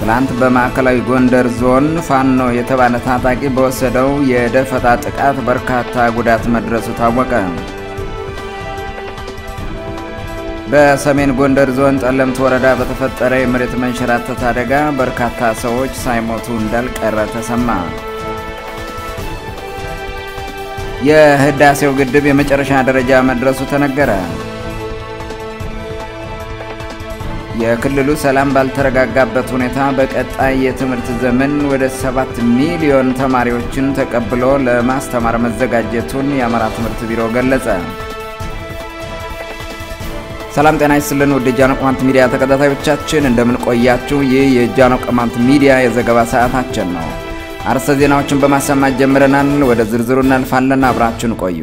ትላንት በማዕከላዊ ጎንደር ዞን ፋኖ የተባለ ታጣቂ በወሰደው የደፈጣ ጥቃት በርካታ ጉዳት መድረሱ ታወቀ። በሰሜን ጎንደር ዞን ጠለምት ወረዳ በተፈጠረ የመሬት መንሸራተት አደጋ በርካታ ሰዎች ሳይሞቱ እንዳልቀረ ተሰማ። የህዳሴው ግድብ የመጨረሻ ደረጃ መድረሱ ተነገረ። የክልሉ ሰላም ባልተረጋጋበት ሁኔታ በቀጣይ የትምህርት ዘመን ወደ ሰባት ሚሊዮን ተማሪዎችን ተቀብሎ ለማስተማር መዘጋጀቱን የአማራ ትምህርት ቢሮ ገለጸ። ሰላም ጤና ይስጥልን ውድ የጃኖ ቅማንት ሚዲያ ተከታታዮቻችን እንደምን ቆያችሁ? ይህ የጃኖ ቅማንት ሚዲያ የዘገባ ሰዓታችን ነው። አርዕስተ ዜናዎችን በማሰማት ጀምረናል። ወደ ዝርዝሩ እናልፋለን። አብራችን ቆዩ።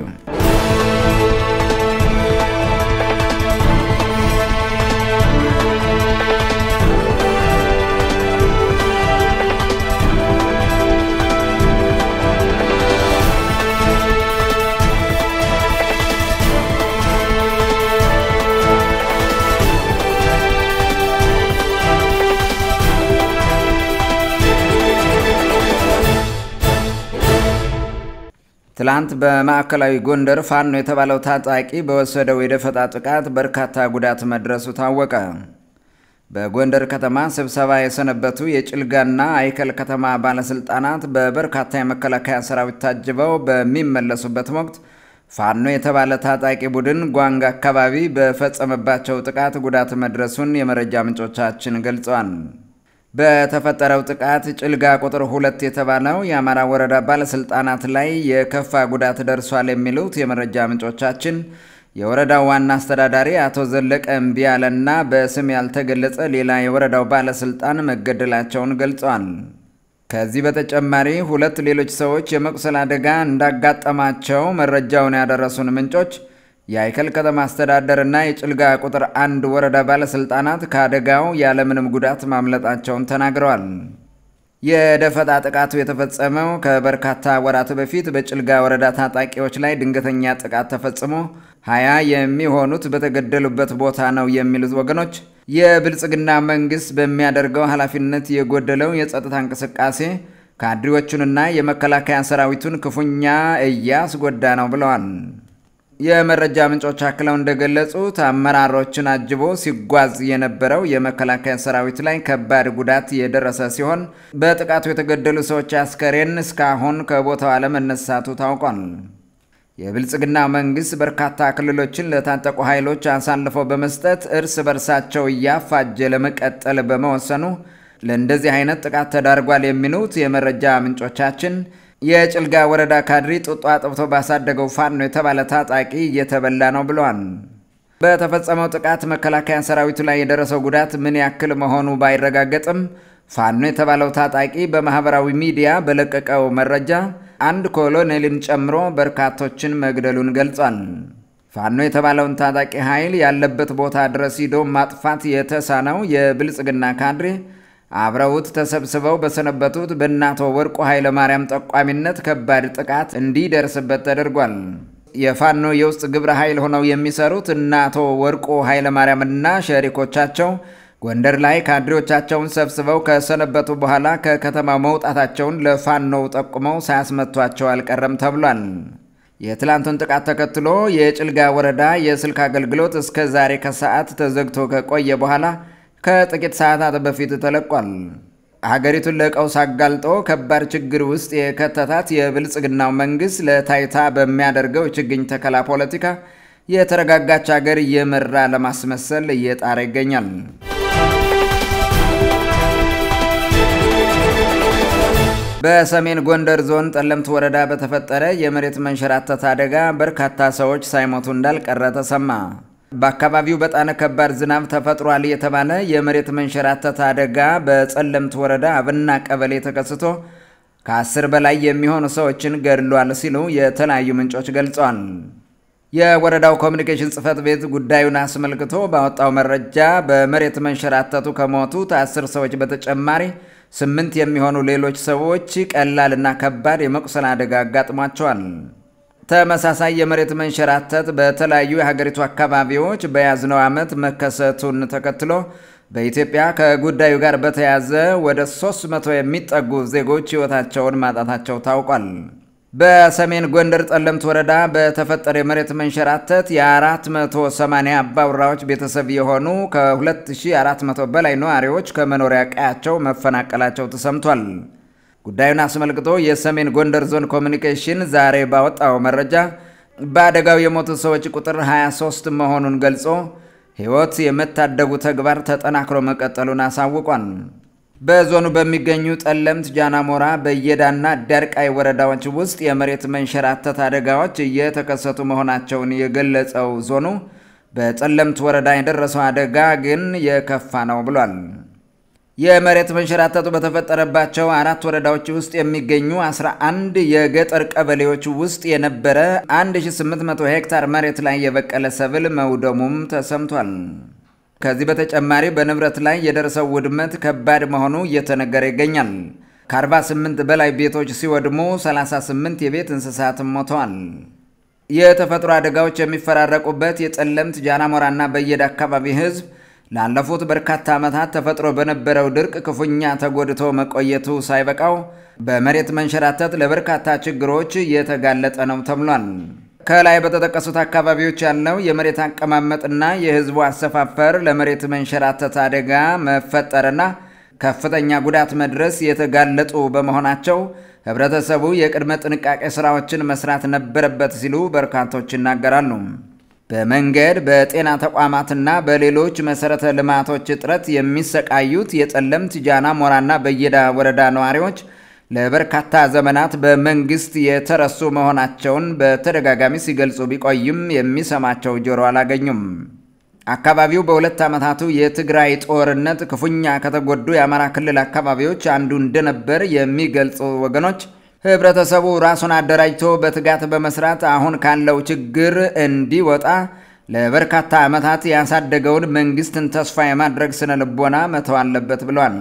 ትላንት በማዕከላዊ ጎንደር ፋኖ የተባለው ታጣቂ በወሰደው የደፈጣ ጥቃት በርካታ ጉዳት መድረሱ ታወቀ። በጎንደር ከተማ ስብሰባ የሰነበቱ የጭልጋና አይከል ከተማ ባለስልጣናት በበርካታ የመከላከያ ሰራዊት ታጅበው በሚመለሱበት ወቅት ፋኖ የተባለ ታጣቂ ቡድን ጓንግ አካባቢ በፈጸመባቸው ጥቃት ጉዳት መድረሱን የመረጃ ምንጮቻችን ገልጸዋል። በተፈጠረው ጥቃት ጭልጋ ቁጥር ሁለት የተባለው የአማራ ወረዳ ባለስልጣናት ላይ የከፋ ጉዳት ደርሷል የሚሉት የመረጃ ምንጮቻችን የወረዳው ዋና አስተዳዳሪ አቶ ዘለቀ እምቢያለና በስም ያልተገለጸ ሌላ የወረዳው ባለስልጣን መገደላቸውን ገልጸዋል። ከዚህ በተጨማሪ ሁለት ሌሎች ሰዎች የመቁሰል አደጋ እንዳጋጠማቸው መረጃውን ያደረሱን ምንጮች የአይከል ከተማ አስተዳደርና የጭልጋ ቁጥር አንድ ወረዳ ባለስልጣናት ከአደጋው ያለምንም ጉዳት ማምለጣቸውን ተናግረዋል። የደፈጣ ጥቃቱ የተፈጸመው ከበርካታ ወራት በፊት በጭልጋ ወረዳ ታጣቂዎች ላይ ድንገተኛ ጥቃት ተፈጽሞ ሀያ የሚሆኑት በተገደሉበት ቦታ ነው የሚሉት ወገኖች የብልጽግና መንግስት በሚያደርገው ኃላፊነት የጎደለው የጸጥታ እንቅስቃሴ ካድሬዎቹንና የመከላከያ ሰራዊቱን ክፉኛ እያስጎዳ ነው ብለዋል። የመረጃ ምንጮች አክለው እንደገለጹት አመራሮችን አጅቦ ሲጓዝ የነበረው የመከላከያ ሰራዊት ላይ ከባድ ጉዳት የደረሰ ሲሆን በጥቃቱ የተገደሉ ሰዎች አስከሬን እስካሁን ከቦታው አለመነሳቱ ታውቋል። የብልጽግና መንግስት በርካታ ክልሎችን ለታጠቁ ኃይሎች አሳልፎ በመስጠት እርስ በርሳቸው እያፋጀ ለመቀጠል በመወሰኑ ለእንደዚህ አይነት ጥቃት ተዳርጓል የሚሉት የመረጃ ምንጮቻችን የጭልጋ ወረዳ ካድሪ ጡጦ አጥብቶ ባሳደገው ፋኖ የተባለ ታጣቂ እየተበላ ነው ብለዋል። በተፈጸመው ጥቃት መከላከያ ሰራዊቱ ላይ የደረሰው ጉዳት ምን ያክል መሆኑ ባይረጋገጥም ፋኖ የተባለው ታጣቂ በማህበራዊ ሚዲያ በለቀቀው መረጃ አንድ ኮሎኔልን ጨምሮ በርካቶችን መግደሉን ገልጿል። ፋኖ የተባለውን ታጣቂ ኃይል ያለበት ቦታ ድረስ ሂዶ ማጥፋት የተሳነው የብልጽግና ካድሬ አብረውት ተሰብስበው በሰነበቱት በእናቶ ወርቁ ኃይለ ማርያም ጠቋሚነት ከባድ ጥቃት እንዲደርስበት ተደርጓል። የፋኖ የውስጥ ግብረ ኃይል ሆነው የሚሰሩት እናቶ ወርቁ ኃይለ ማርያምና ሸሪኮቻቸው ጎንደር ላይ ካድሬዎቻቸውን ሰብስበው ከሰነበቱ በኋላ ከከተማ መውጣታቸውን ለፋኖው ጠቁመው ሳያስመቷቸው አልቀረም ተብሏል። የትላንቱን ጥቃት ተከትሎ የጭልጋ ወረዳ የስልክ አገልግሎት እስከ ዛሬ ከሰዓት ተዘግቶ ከቆየ በኋላ ከጥቂት ሰዓታት በፊት ተለቋል። ሀገሪቱን ለቀውስ አጋልጦ ከባድ ችግር ውስጥ የከተታት የብልጽግናው መንግስት ለታይታ በሚያደርገው የችግኝ ተከላ ፖለቲካ የተረጋጋች ሀገር እየመራ ለማስመሰል እየጣረ ይገኛል። በሰሜን ጎንደር ዞን ጠለምት ወረዳ በተፈጠረ የመሬት መንሸራተት አደጋ በርካታ ሰዎች ሳይሞቱ እንዳልቀረ ተሰማ። በአካባቢው በጣም ከባድ ዝናብ ተፈጥሯል የተባለ የመሬት መንሸራተት አደጋ በጸለምት ወረዳ አብና ቀበሌ ተከስቶ ከአስር በላይ የሚሆኑ ሰዎችን ገድሏል ሲሉ የተለያዩ ምንጮች ገልጸዋል። የወረዳው ኮሚኒኬሽን ጽሕፈት ቤት ጉዳዩን አስመልክቶ ባወጣው መረጃ በመሬት መንሸራተቱ ከሞቱት አስር ሰዎች በተጨማሪ ስምንት የሚሆኑ ሌሎች ሰዎች ቀላልና ከባድ የመቁሰል አደጋ አጋጥሟቸዋል። ተመሳሳይ የመሬት መንሸራተት በተለያዩ የሀገሪቱ አካባቢዎች በያዝነው ዓመት መከሰቱን ተከትሎ በኢትዮጵያ ከጉዳዩ ጋር በተያያዘ ወደ 300 የሚጠጉ ዜጎች ሕይወታቸውን ማጣታቸው ታውቋል። በሰሜን ጎንደር ጠለምት ወረዳ በተፈጠረ የመሬት መንሸራተት የ480 አባወራዎች ቤተሰብ የሆኑ ከ2400 በላይ ነዋሪዎች ከመኖሪያ ቀያቸው መፈናቀላቸው ተሰምቷል። ጉዳዩን አስመልክቶ የሰሜን ጎንደር ዞን ኮሚኒኬሽን ዛሬ ባወጣው መረጃ በአደጋው የሞቱ ሰዎች ቁጥር 23 መሆኑን ገልጾ ሕይወት የመታደጉ ተግባር ተጠናክሮ መቀጠሉን አሳውቋል። በዞኑ በሚገኙ ጠለምት፣ ጃናሞራ፣ በየዳና ዳርቃይ ወረዳዎች ውስጥ የመሬት መንሸራተት አደጋዎች እየተከሰቱ መሆናቸውን የገለጸው ዞኑ በጠለምት ወረዳ የደረሰው አደጋ ግን የከፋ ነው ብሏል። የመሬት መንሸራተቱ በተፈጠረባቸው አራት ወረዳዎች ውስጥ የሚገኙ 11 የገጠር ቀበሌዎች ውስጥ የነበረ 1800 ሄክታር መሬት ላይ የበቀለ ሰብል መውደሙም ተሰምቷል። ከዚህ በተጨማሪ በንብረት ላይ የደረሰው ውድመት ከባድ መሆኑ እየተነገረ ይገኛል። ከ48 በላይ ቤቶች ሲወድሙ 38 የቤት እንስሳትም ሞተዋል። የተፈጥሮ አደጋዎች የሚፈራረቁበት የጠለምት ጃናሞራና በየዳ አካባቢ ሕዝብ ላለፉት በርካታ ዓመታት ተፈጥሮ በነበረው ድርቅ ክፉኛ ተጎድቶ መቆየቱ ሳይበቃው በመሬት መንሸራተት ለበርካታ ችግሮች እየተጋለጠ ነው ተብሏል። ከላይ በተጠቀሱት አካባቢዎች ያለው የመሬት አቀማመጥና የህዝቡ አሰፋፈር ለመሬት መንሸራተት አደጋ መፈጠርና ከፍተኛ ጉዳት መድረስ የተጋለጡ በመሆናቸው ህብረተሰቡ የቅድመ ጥንቃቄ ስራዎችን መስራት ነበረበት ሲሉ በርካቶች ይናገራሉ። በመንገድ በጤና ተቋማትና በሌሎች መሰረተ ልማቶች እጥረት የሚሰቃዩት የጠለምት ጃና ሞራና በየዳ ወረዳ ነዋሪዎች ለበርካታ ዘመናት በመንግስት የተረሱ መሆናቸውን በተደጋጋሚ ሲገልጹ ቢቆይም የሚሰማቸው ጆሮ አላገኙም። አካባቢው በሁለት ዓመታቱ የትግራይ ጦርነት ክፉኛ ከተጎዱ የአማራ ክልል አካባቢዎች አንዱ እንደነበር የሚገልጹ ወገኖች ህብረተሰቡ ራሱን አደራጅቶ በትጋት በመስራት አሁን ካለው ችግር እንዲወጣ ለበርካታ ዓመታት ያሳደገውን መንግስትን ተስፋ የማድረግ ስነ ልቦና መተው አለበት ብሏል።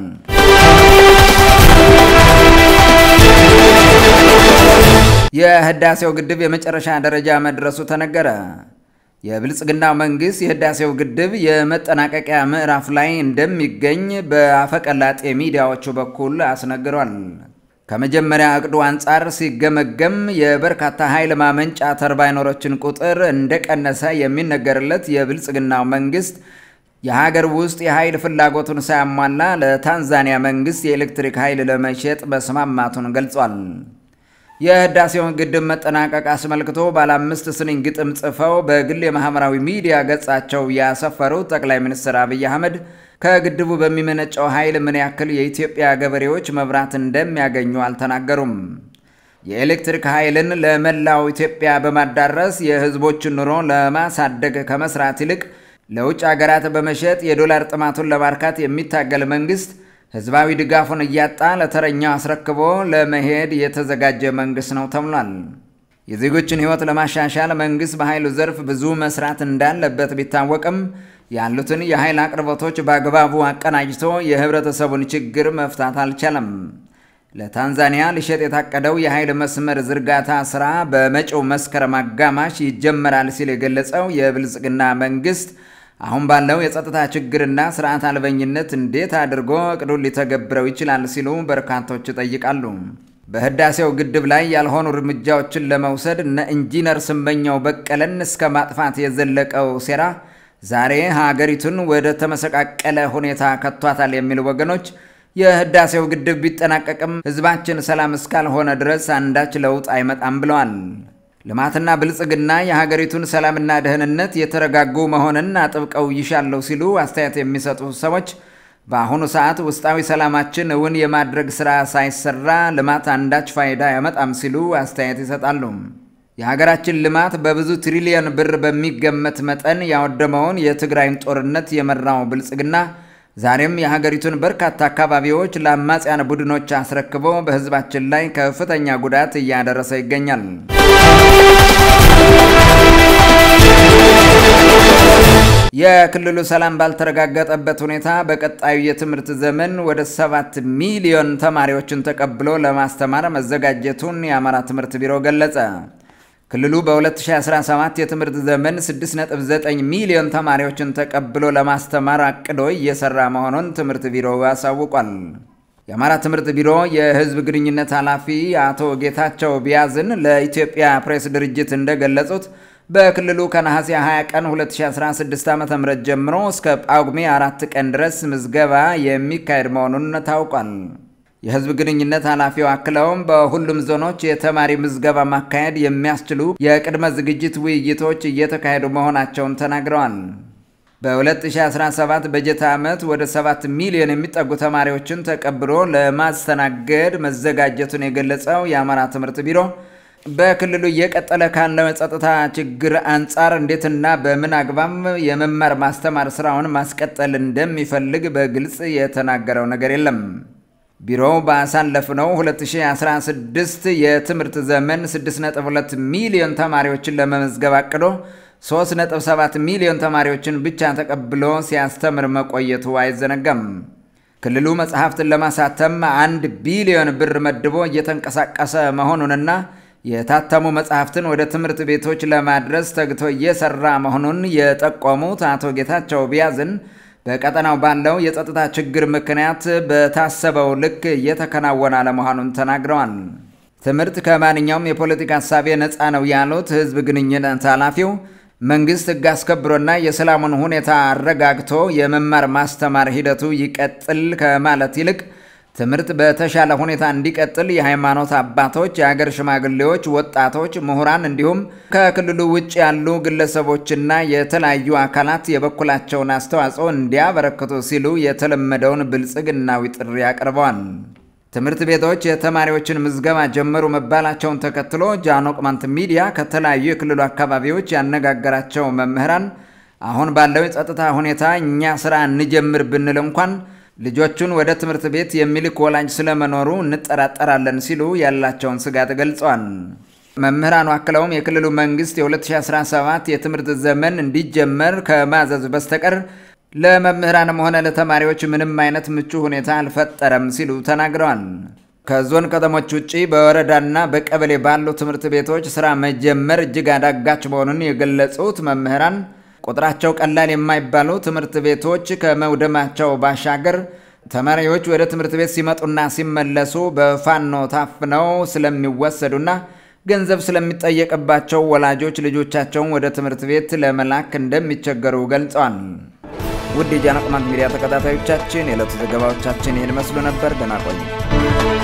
የህዳሴው ግድብ የመጨረሻ ደረጃ መድረሱ ተነገረ። የብልጽግናው መንግስት የህዳሴው ግድብ የመጠናቀቂያ ምዕራፍ ላይ እንደሚገኝ በአፈቀላጤ ሚዲያዎቹ በኩል አስነግሯል። ከመጀመሪያ እቅዱ አንጻር ሲገመገም የበርካታ ኃይል ማመንጫ ተርባይነሮችን ቁጥር እንደቀነሰ የሚነገርለት የብልጽግናው መንግስት የሀገር ውስጥ የኃይል ፍላጎቱን ሳያሟላ ለታንዛኒያ መንግስት የኤሌክትሪክ ኃይል ለመሸጥ መስማማቱን ገልጿል። የህዳሴውን ግድብ መጠናቀቅ አስመልክቶ ባለ አምስት ስንኝ ግጥም ጽፈው በግል የማህበራዊ ሚዲያ ገጻቸው ያሰፈሩት ጠቅላይ ሚኒስትር አብይ አህመድ ከግድቡ በሚመነጨው ኃይል ምን ያክል የኢትዮጵያ ገበሬዎች መብራት እንደሚያገኙ አልተናገሩም። የኤሌክትሪክ ኃይልን ለመላው ኢትዮጵያ በማዳረስ የህዝቦችን ኑሮ ለማሳደግ ከመስራት ይልቅ ለውጭ ሀገራት በመሸጥ የዶላር ጥማቱን ለማርካት የሚታገል መንግስት ህዝባዊ ድጋፉን እያጣ ለተረኛው አስረክቦ ለመሄድ የተዘጋጀ መንግስት ነው ተብሏል። የዜጎችን ህይወት ለማሻሻል መንግስት በኃይሉ ዘርፍ ብዙ መስራት እንዳለበት ቢታወቅም ያሉትን የኃይል አቅርቦቶች በአግባቡ አቀናጅቶ የህብረተሰቡን ችግር መፍታት አልቻለም። ለታንዛኒያ ሊሸጥ የታቀደው የኃይል መስመር ዝርጋታ ስራ በመጪው መስከረም አጋማሽ ይጀመራል ሲል የገለጸው የብልጽግና መንግስት አሁን ባለው የጸጥታ ችግርና ስርዓት አልበኝነት እንዴት አድርጎ እቅዱን ሊተገብረው ይችላል ሲሉ በርካቶች ይጠይቃሉ። በህዳሴው ግድብ ላይ ያልሆኑ እርምጃዎችን ለመውሰድ እነ ኢንጂነር ስመኘው በቀለን እስከ ማጥፋት የዘለቀው ሴራ ዛሬ ሀገሪቱን ወደ ተመሰቃቀለ ሁኔታ ከቷታል የሚሉ ወገኖች የህዳሴው ግድብ ቢጠናቀቅም ህዝባችን ሰላም እስካልሆነ ድረስ አንዳች ለውጥ አይመጣም ብለዋል። ልማትና ብልጽግና የሀገሪቱን ሰላምና ደህንነት የተረጋጉ መሆንን አጥብቀው ይሻለው ሲሉ አስተያየት የሚሰጡ ሰዎች በአሁኑ ሰዓት ውስጣዊ ሰላማችን እውን የማድረግ ሥራ ሳይሰራ ልማት አንዳች ፋይዳ ያመጣም ሲሉ አስተያየት ይሰጣሉ። የሀገራችን ልማት በብዙ ትሪሊየን ብር በሚገመት መጠን ያወደመውን የትግራይን ጦርነት የመራው ብልጽግና ዛሬም የሀገሪቱን በርካታ አካባቢዎች ለአማጽያን ቡድኖች አስረክቦ በህዝባችን ላይ ከፍተኛ ጉዳት እያደረሰ ይገኛል። የክልሉ ሰላም ባልተረጋገጠበት ሁኔታ በቀጣዩ የትምህርት ዘመን ወደ ሰባት ሚሊዮን ተማሪዎችን ተቀብሎ ለማስተማር መዘጋጀቱን የአማራ ትምህርት ቢሮ ገለጸ። ክልሉ በ2017 የትምህርት ዘመን 6.9 ሚሊዮን ተማሪዎችን ተቀብሎ ለማስተማር አቅዶ እየሰራ መሆኑን ትምህርት ቢሮ አሳውቋል። የአማራ ትምህርት ቢሮ የሕዝብ ግንኙነት ኃላፊ አቶ ጌታቸው ቢያዝን ለኢትዮጵያ ፕሬስ ድርጅት እንደገለጹት በክልሉ ከነሐሴ 20 ቀን 2016 ዓ.ም ጀምሮ እስከ ጳጉሜ አራት ቀን ድረስ ምዝገባ የሚካሄድ መሆኑን ታውቋል። የህዝብ ግንኙነት ኃላፊው አክለውም በሁሉም ዞኖች የተማሪ ምዝገባ ማካሄድ የሚያስችሉ የቅድመ ዝግጅት ውይይቶች እየተካሄዱ መሆናቸውን ተናግረዋል። በ2017 በጀት ዓመት ወደ 7 ሚሊዮን የሚጠጉ ተማሪዎችን ተቀብሎ ለማስተናገድ መዘጋጀቱን የገለጸው የአማራ ትምህርት ቢሮ በክልሉ እየቀጠለ ካለው የጸጥታ ችግር አንጻር እንዴትና በምን አግባብ የመማር ማስተማር ስራውን ማስቀጠል እንደሚፈልግ በግልጽ የተናገረው ነገር የለም። ቢሮው ባሳለፍነው 2016 የትምህርት ዘመን 6.2 ሚሊዮን ተማሪዎችን ለመመዝገብ አቅዶ 3.7 ሚሊዮን ተማሪዎችን ብቻ ተቀብሎ ሲያስተምር መቆየቱ አይዘነጋም። ክልሉ መጽሐፍትን ለማሳተም አንድ ቢሊዮን ብር መድቦ እየተንቀሳቀሰ መሆኑንና የታተሙ መጽሐፍትን ወደ ትምህርት ቤቶች ለማድረስ ተግቶ እየሰራ መሆኑን የጠቆሙት አቶ ጌታቸው ቢያዝን በቀጠናው ባለው የጸጥታ ችግር ምክንያት በታሰበው ልክ እየተከናወነ አለመሆኑን ተናግረዋል። ትምህርት ከማንኛውም የፖለቲካ ሀሳቤ ነፃ ነው ያሉት ሕዝብ ግንኙነት ኃላፊው መንግስት ሕግ አስከብሮና የሰላሙን ሁኔታ አረጋግቶ የመማር ማስተማር ሂደቱ ይቀጥል ከማለት ይልቅ ትምህርት በተሻለ ሁኔታ እንዲቀጥል የሃይማኖት አባቶች፣ የሀገር ሽማግሌዎች፣ ወጣቶች፣ ምሁራን እንዲሁም ከክልሉ ውጭ ያሉ ግለሰቦችና የተለያዩ አካላት የበኩላቸውን አስተዋጽኦ እንዲያበረክቱ ሲሉ የተለመደውን ብልጽግናዊ ጥሪ አቅርበዋል። ትምህርት ቤቶች የተማሪዎችን ምዝገባ ጀመሩ መባላቸውን ተከትሎ ጃኖ ቅማንት ሚዲያ ከተለያዩ የክልሉ አካባቢዎች ያነጋገራቸው መምህራን አሁን ባለው የጸጥታ ሁኔታ እኛ ስራ እንጀምር ብንል እንኳን ልጆቹን ወደ ትምህርት ቤት የሚልክ ወላጅ ስለመኖሩ እንጠራጠራለን ሲሉ ያላቸውን ስጋት ገልጸዋል። መምህራኑ አክለውም የክልሉ መንግስት የ2017 የትምህርት ዘመን እንዲጀመር ከማዘዝ በስተቀር ለመምህራንም ሆነ ለተማሪዎች ምንም አይነት ምቹ ሁኔታ አልፈጠረም ሲሉ ተናግረዋል። ከዞን ከተሞች ውጭ በወረዳና በቀበሌ ባሉ ትምህርት ቤቶች ስራ መጀመር እጅግ አዳጋች መሆኑን የገለጹት መምህራን ቁጥራቸው ቀላል የማይባሉ ትምህርት ቤቶች ከመውደማቸው ባሻገር ተማሪዎች ወደ ትምህርት ቤት ሲመጡና ሲመለሱ በፋኖ ታፍነው ስለሚወሰዱና ገንዘብ ስለሚጠየቅባቸው ወላጆች ልጆቻቸውን ወደ ትምህርት ቤት ለመላክ እንደሚቸገሩ ገልጸዋል። ውድ የጃኖ ቅማንት ሚዲያ ተከታታዮቻችን የዕለቱ ዘገባዎቻችን ይህን መስሉ ነበር። ደህና ቆዩ።